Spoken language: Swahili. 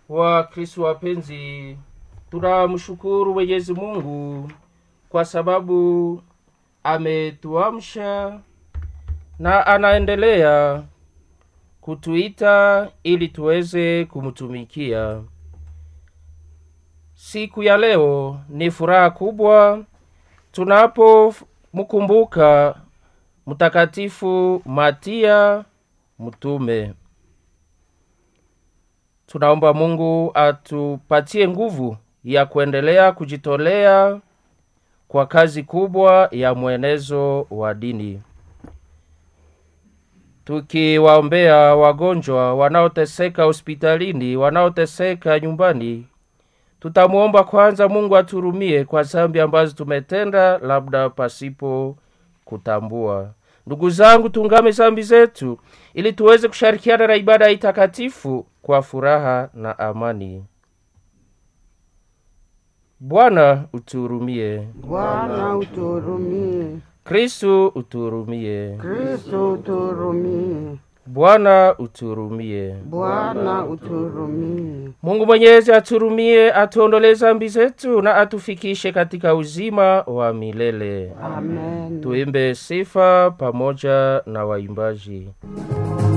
wa kristu wapenzi tunamshukuru mwenyezi mungu kwa sababu ametuamsha na anaendelea kutuita ili tuweze kumtumikia siku ya leo ni furaha kubwa tunapomkumbuka mtakatifu matia mtume tunaomba mungu atupatie nguvu ya kuendelea kujitolea kwa kazi kubwa ya mwenezo wa dini tukiwaombea wagonjwa wanaoteseka hospitalini wanaoteseka nyumbani tutamwomba kwanza mungu aturumie kwa zambi ambazo tumetenda labda pasipo kutambua ndugu zangu tungame zambi zetu ili tuweze kushirikiana na ibada hii takatifu kwa furaha na amani bwana utuhurumie Bwana utuhurumie, kristu utuhurumie Kristo utuhurumie, bwana utuhurumie Bwana utuhurumie. mungu mwenyezi aturumie atuondolee zambi zetu na atufikishe katika uzima wa milele Amen. tuimbe sifa pamoja na waimbaji